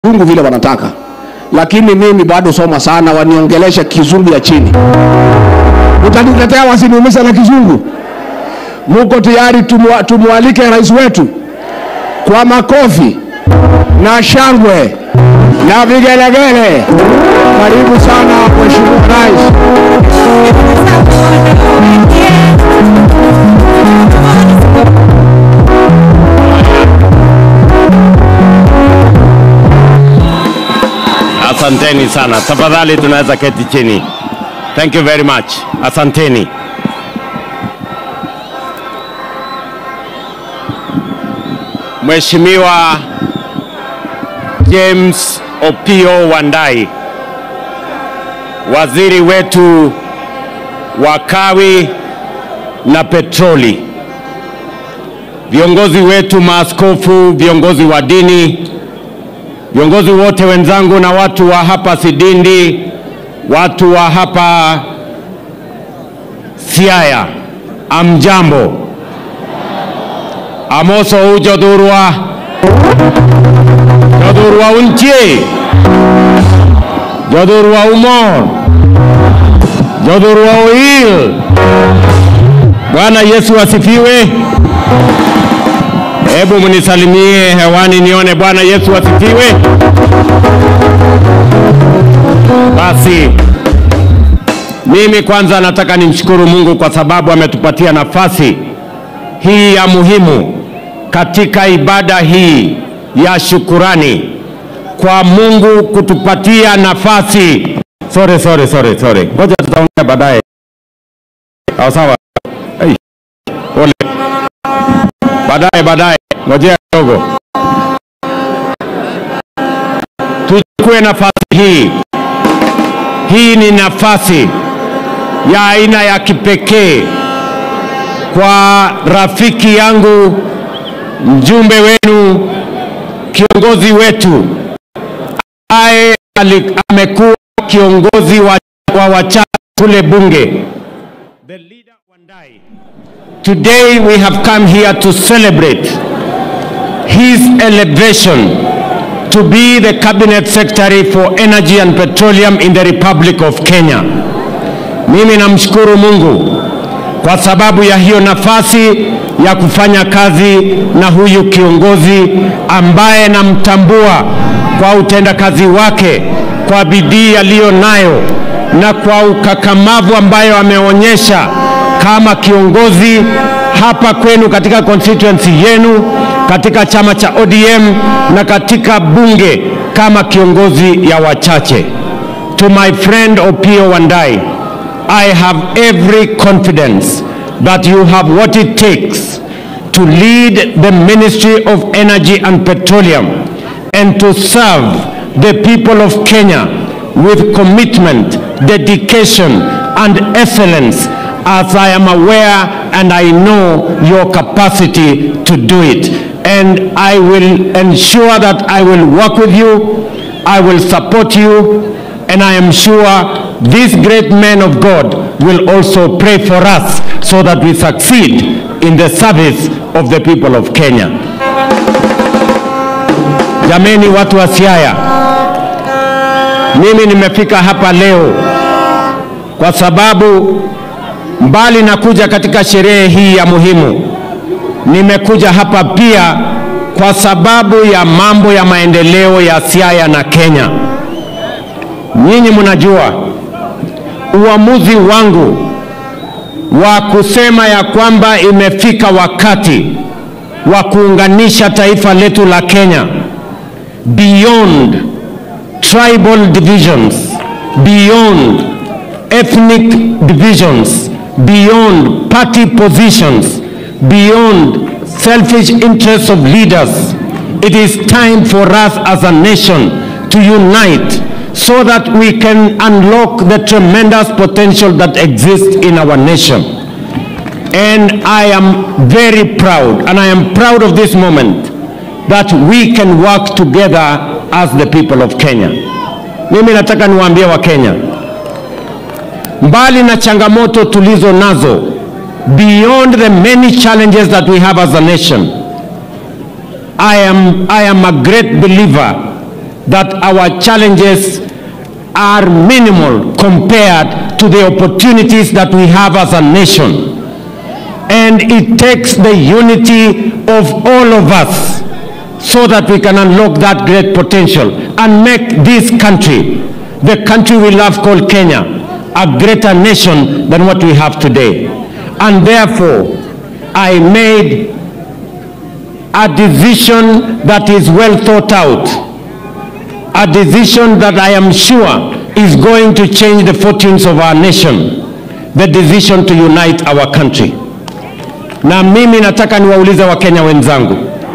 kizungu vile wanataka, lakini mimi bado soma sana, waniongelesha kizungu ya chini. Mtanitetea wasiniumiza na kizungu? Muko tayari tumwa, tumwalike rais wetu kwa makofi na shangwe na vigelegele? Karibu sana mheshimiwa rais. Asanteni sana. Tafadhali tunaweza keti chini. Thank you very much. Asanteni. Mheshimiwa James Opio Wandai, waziri wetu wa kawi na petroli, viongozi wetu maaskofu, viongozi wa dini, viongozi wote wenzangu na watu wa hapa Sidindi, watu wa hapa Siaya, amjambo. Amoso ujodhurwa jodhurwa unchie jodhurwa umor jodhurwa oil. Bwana Yesu asifiwe. Hebu mnisalimie hewani nione. Bwana Yesu asifiwe. Basi mimi kwanza nataka nimshukuru Mungu kwa sababu ametupatia nafasi hii ya muhimu katika ibada hii ya shukurani kwa Mungu kutupatia nafasi. Sorry, sorry, sorry, sorry. Ngoja tutaongea baadaye. Sawa sawa. Hey. Pole. Baadaye baadaye. Ngojea kidogo. Tuchukue nafasi hii. Hii ni nafasi ya aina ya kipekee kwa rafiki yangu, mjumbe wenu, kiongozi wetu ambaye ali- amekuwa kiongozi wa, wa wachache kule bunge, the leader Wandai. Today we have come here to celebrate his elevation to be the cabinet secretary for energy and petroleum in the Republic of Kenya. Mimi namshukuru Mungu kwa sababu ya hiyo nafasi ya kufanya kazi na huyu kiongozi ambaye namtambua kwa utendakazi wake, kwa bidii aliyo nayo na kwa ukakamavu ambayo ameonyesha kama kiongozi hapa kwenu katika constituency yenu, katika chama cha ODM na katika bunge kama kiongozi ya wachache. To my friend Opio Wandai, I have every confidence that you have what it takes to lead the Ministry of Energy and Petroleum and to serve the people of Kenya with commitment, dedication, and excellence as I am aware and I know your capacity to do it. And I will ensure that I will work with you, I will support you, and I am sure this great man of God will also pray for us so that we succeed in the service of the people of Kenya. Jameni watu wa Siaya, mimi nimefika hapa leo kwa sababu mbali na kuja katika sherehe hii ya muhimu, nimekuja hapa pia kwa sababu ya mambo ya maendeleo ya Siaya na Kenya. Nyinyi mnajua uamuzi wangu wa kusema ya kwamba imefika wakati wa kuunganisha taifa letu la Kenya beyond tribal divisions, beyond ethnic divisions, beyond party positions, beyond selfish interests of leaders. It is time for us as a nation to unite so that we can unlock the tremendous potential that exists in our nation. And I am very proud, and I am proud of this moment, that we can work together as the people of Kenya. Mimi nataka niwaambie wa Kenya, mbali na changamoto tulizo nazo, beyond the many challenges that we have as a nation, I am, I am a great believer that our challenges are minimal compared to the opportunities that we have as a nation. And it takes the unity of all of us so that we can unlock that great potential and make this country, the country we love called Kenya, a greater nation than what we have today. And therefore, I made a decision that is well thought out, a decision that I am sure is going to change the fortunes of our nation, the decision to unite our country. Na mimi nataka niwaulize Wakenya wenzangu,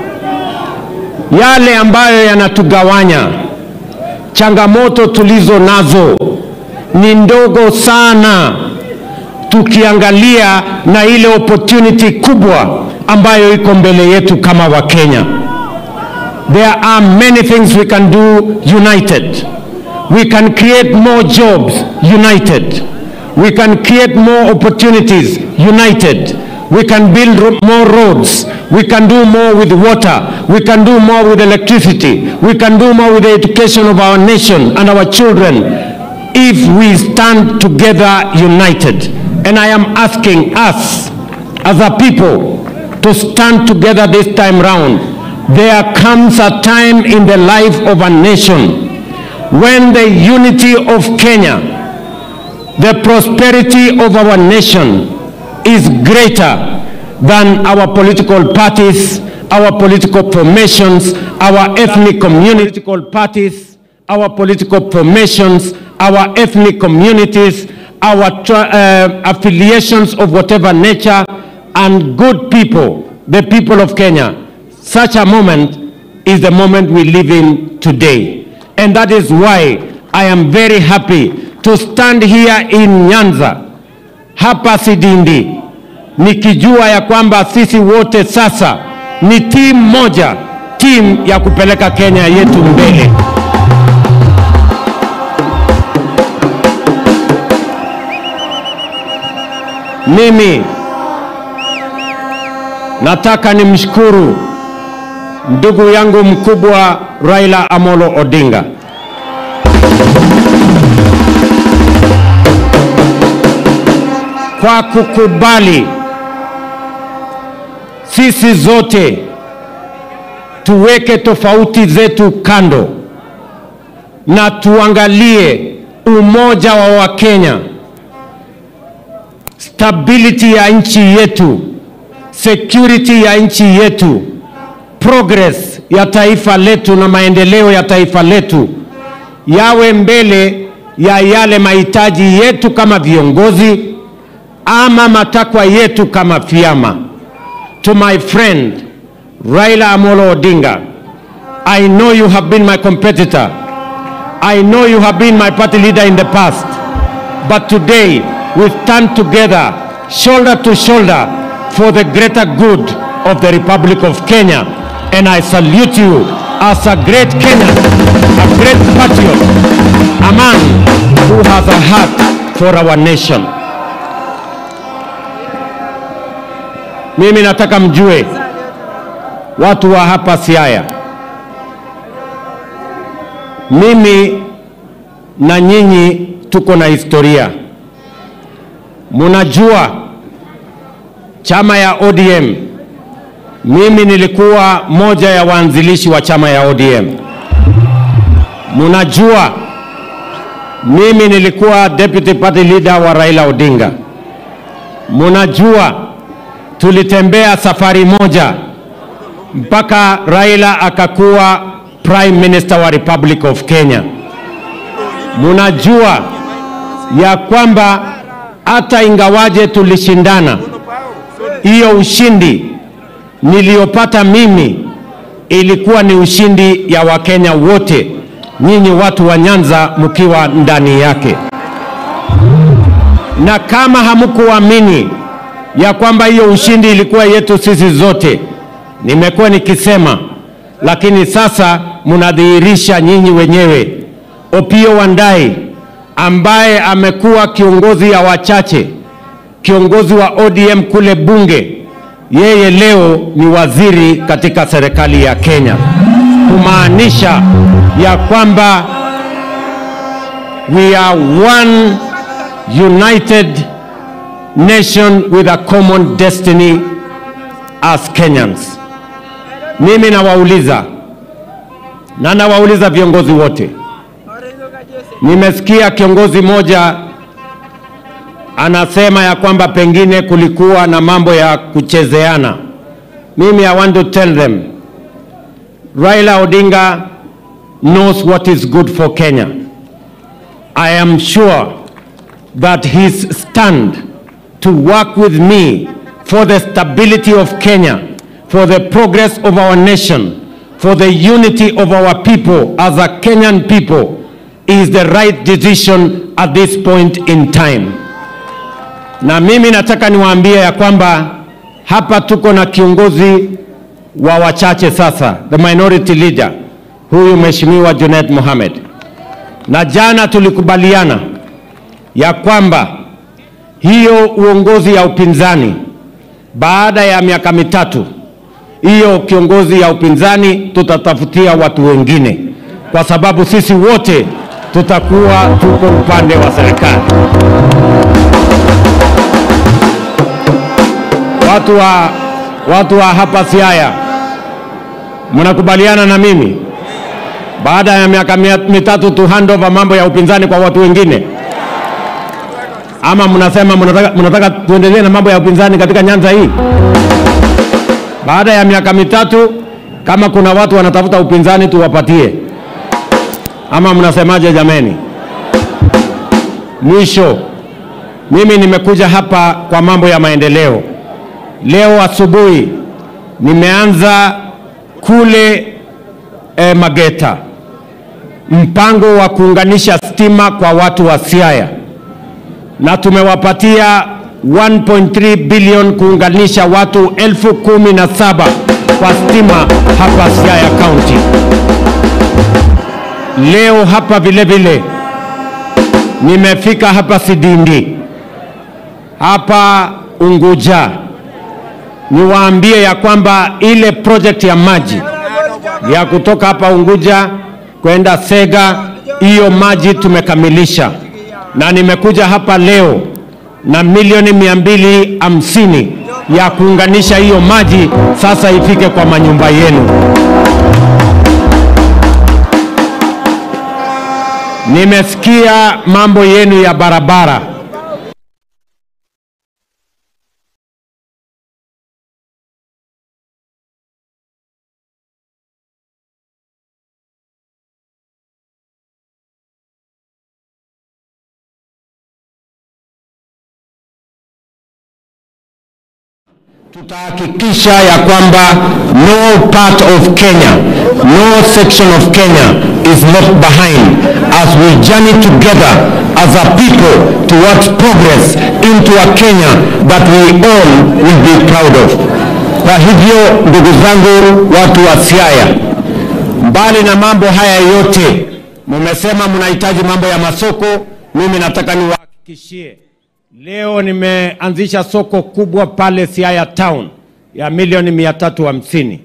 yale ambayo yanatugawanya, changamoto tulizo nazo ni ndogo sana tukiangalia na ile opportunity kubwa ambayo iko mbele yetu kama Wakenya. There are many things we can do united. We can create more jobs united. We can create more opportunities united. We can build ro- more roads. We can do more with water. We can do more with electricity. We can do more with the education of our nation and our children if we stand together united. And I am asking us as a people to stand together this time round. There comes a time in the life of a nation when the unity of Kenya, the prosperity of our nation is greater than our political parties, our political formations, our ethnic community, political parties, our political formations, our ethnic communities, our tra- uh, affiliations of whatever nature, and good people, the people of Kenya. Such a moment is the moment we live in today. And that is why I am very happy to stand here in Nyanza, hapa Sidindi, nikijua ya kwamba sisi wote sasa ni timu moja, timu ya kupeleka Kenya yetu mbele. Mimi nataka nimshukuru ndugu yangu mkubwa Raila Amolo Odinga kwa kukubali sisi zote tuweke tofauti zetu kando na tuangalie umoja wa Wakenya, stability ya nchi yetu, security ya nchi yetu, progress ya taifa letu na maendeleo ya taifa letu yawe mbele ya yale mahitaji yetu kama viongozi ama matakwa yetu kama vyama. To my friend Raila Amolo Odinga, I know you have been my competitor. I know you have been my party leader in the past. But today we stand together, shoulder to shoulder, for the greater good of the Republic of Kenya. And I salute you as a great Kenyan, a great patriot, a man who has a heart for our nation. Mimi nataka mjue watu wa hapa Siaya, mimi na nyinyi tuko na historia. Munajua chama ya ODM, mimi nilikuwa moja ya waanzilishi wa chama ya ODM. Munajua mimi nilikuwa deputy party leader wa Raila Odinga. Munajua tulitembea safari moja mpaka Raila akakuwa prime minister wa Republic of Kenya. Munajua ya kwamba hata ingawaje tulishindana, hiyo ushindi niliyopata mimi ilikuwa ni ushindi ya Wakenya wote, nyinyi watu wa Nyanza mkiwa ndani yake. Na kama hamkuamini ya kwamba hiyo ushindi ilikuwa yetu sisi zote, nimekuwa nikisema, lakini sasa mnadhihirisha nyinyi wenyewe. Opiyo Wandayi ambaye amekuwa kiongozi ya wachache, kiongozi wa ODM kule bunge, yeye leo ni waziri katika serikali ya Kenya. kumaanisha ya kwamba we are one united nation with a common destiny as Kenyans. Mimi nawauliza na nawauliza viongozi wote, nimesikia kiongozi moja anasema ya kwamba pengine kulikuwa na mambo ya kuchezeana. Mimi I want to tell them Raila Odinga knows what is good for Kenya. I am sure that his stand to work with me for the stability of Kenya, for the progress of our nation, for the unity of our people as a Kenyan people is the right decision at this point in time. Na mimi nataka niwaambie ya kwamba hapa tuko na kiongozi wa wachache sasa, the minority leader, huyu Mheshimiwa Junet Mohamed. Na jana tulikubaliana ya kwamba hiyo uongozi ya upinzani baada ya miaka mitatu, hiyo kiongozi ya upinzani tutatafutia watu wengine, kwa sababu sisi wote tutakuwa tuko upande wa serikali. Watu wa, watu wa hapa Siaya, mnakubaliana na mimi baada ya miaka mia- mitatu tu hand over mambo ya upinzani kwa watu wengine, ama mnasema mnataka, mnataka tuendelee na mambo ya upinzani katika nyanza hii? Baada ya miaka mitatu, kama kuna watu wanatafuta upinzani tuwapatie, ama mnasemaje jameni? Mwisho, mimi nimekuja hapa kwa mambo ya maendeleo. Leo asubuhi nimeanza kule eh, Mageta mpango wa kuunganisha stima kwa watu wa Siaya, na tumewapatia 1.3 bilion kuunganisha watu elfu kumi na saba kwa stima hapa Siaya County. Leo hapa vile vile nimefika hapa Sidindi, hapa Unguja, niwaambie ya kwamba ile project ya maji ya kutoka hapa Unguja kwenda Sega, hiyo maji tumekamilisha, na nimekuja hapa leo na milioni mia mbili hamsini ya kuunganisha hiyo maji sasa ifike kwa manyumba yenu. Nimesikia mambo yenu ya barabara. tutahakikisha ya kwamba no part of Kenya, no section of Kenya is left behind as we journey together as a people towards progress into a Kenya that we all will be proud of. Kwa hivyo ndugu zangu, watu wa Siaya, mbali na mambo haya yote, mumesema mnahitaji mambo ya masoko, mimi nataka niwahakikishie Leo nimeanzisha soko kubwa pale Siaya Town ya milioni mia tatu hamsini.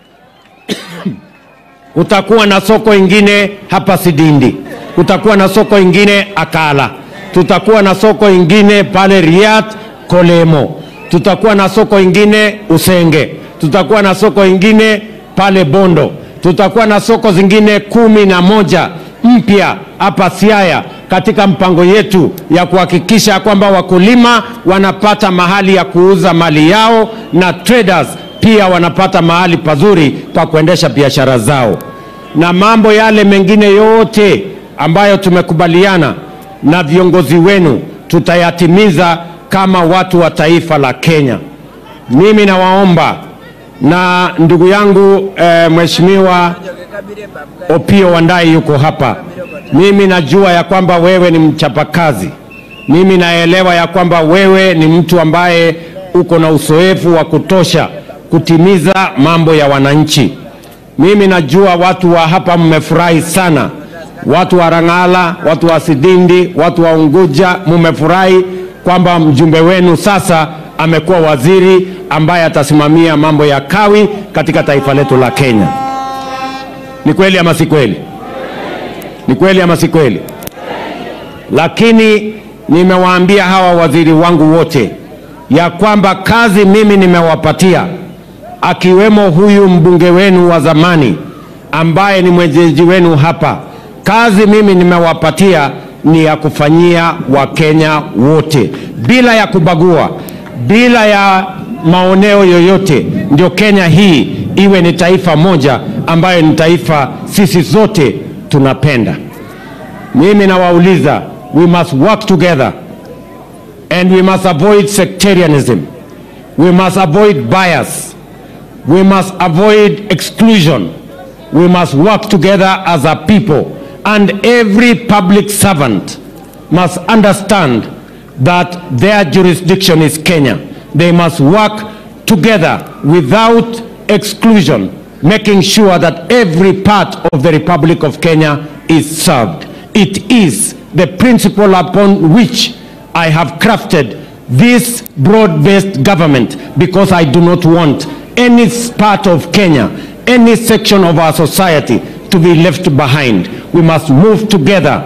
Kutakuwa na soko ingine hapa Sidindi, kutakuwa na soko ingine Akala, tutakuwa na soko ingine pale Riat Kolemo, tutakuwa na soko ingine Usenge, tutakuwa na soko ingine pale Bondo, tutakuwa na soko zingine kumi na moja mpya hapa Siaya katika mpango yetu ya kuhakikisha kwamba wakulima wanapata mahali ya kuuza mali yao na traders pia wanapata mahali pazuri pa kuendesha biashara zao, na mambo yale mengine yote ambayo tumekubaliana na viongozi wenu tutayatimiza kama watu wa taifa la Kenya. Mimi nawaomba na ndugu yangu eh, Mheshimiwa Opio Wandai yuko hapa. Mimi najua ya kwamba wewe ni mchapakazi. Mimi naelewa ya kwamba wewe ni mtu ambaye uko na uzoefu wa kutosha kutimiza mambo ya wananchi. Mimi najua watu wa hapa mmefurahi sana, watu wa Rang'ala, watu wa Sidindi, watu wa Unguja, mmefurahi kwamba mjumbe wenu sasa amekuwa waziri ambaye atasimamia mambo ya kawi katika taifa letu la Kenya. Ni kweli ama si kweli? Ni kweli ama si kweli? Lakini nimewaambia hawa waziri wangu wote ya kwamba kazi mimi nimewapatia, akiwemo huyu mbunge wenu wa zamani ambaye ni mwenyeji wenu hapa. Kazi mimi nimewapatia ni ya kufanyia Wakenya wote bila ya kubagua, bila ya maoneo yoyote, ndio Kenya hii iwe ni taifa moja ambayo ni taifa sisi zote tunapenda. Mimi nawauliza, we must work together and we must avoid sectarianism. We must avoid bias. We must avoid exclusion. We must work together as a people. And every public servant must understand that their jurisdiction is Kenya. They must work together without exclusion, making sure that every part of the Republic of Kenya is served. It is the principle upon which I have crafted this broad-based government because I do not want any part of Kenya, any section of our society to be left behind. We must move together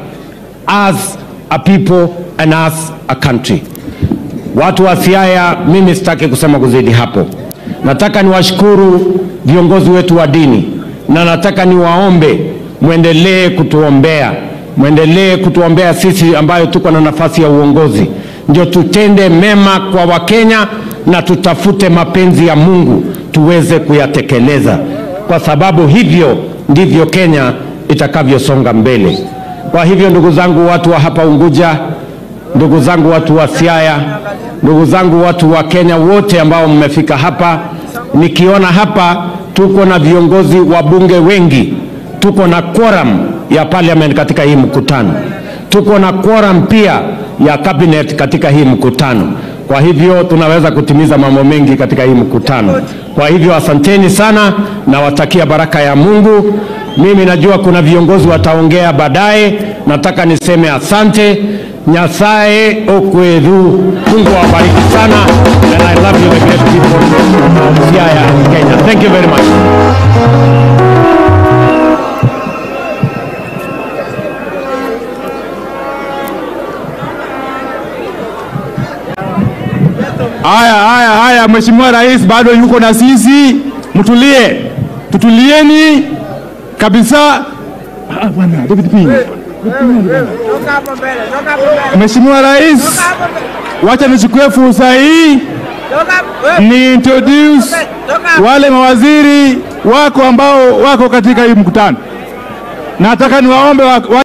as a people and as a country. Watu wa Siaya, mimi sitaki kusema kuzidi hapo. Nataka niwashukuru viongozi wetu wa dini na nataka niwaombe mwendelee kutuombea, mwendelee kutuombea sisi ambayo tuko na nafasi ya uongozi, ndio tutende mema kwa Wakenya na tutafute mapenzi ya Mungu tuweze kuyatekeleza, kwa sababu hivyo ndivyo Kenya itakavyosonga mbele. Kwa hivyo, ndugu zangu, watu wa hapa Unguja, ndugu zangu watu wa Siaya, ndugu zangu watu wa Kenya wote ambao mmefika hapa, nikiona hapa tuko na viongozi wa bunge wengi, tuko na quorum ya parliament katika hii mkutano, tuko na quorum pia ya cabinet katika hii mkutano. Kwa hivyo tunaweza kutimiza mambo mengi katika hii mkutano. Kwa hivyo asanteni sana, nawatakia baraka ya Mungu. Mimi najua kuna viongozi wataongea baadaye, nataka niseme asante. Nyasaye okwedhu, Mungu awabariki sana, and I love you the great people of Siaya and Kenya. Thank you very much. Haya, haya, haya, Mheshimiwa Rais bado yuko na sisi, mtulie, tutulieni kabisa. Ah, bwana, David P. Toka hapo mbele, toka hapo mbele. Mheshimiwa Rais, Toka hapo mbele. wacha nichukue fursa hii Toka hapo. wewe, ni introduce Toka hapo. wale mawaziri wako ambao wako katika hii mkutano. Nataka niwaombe wa, wa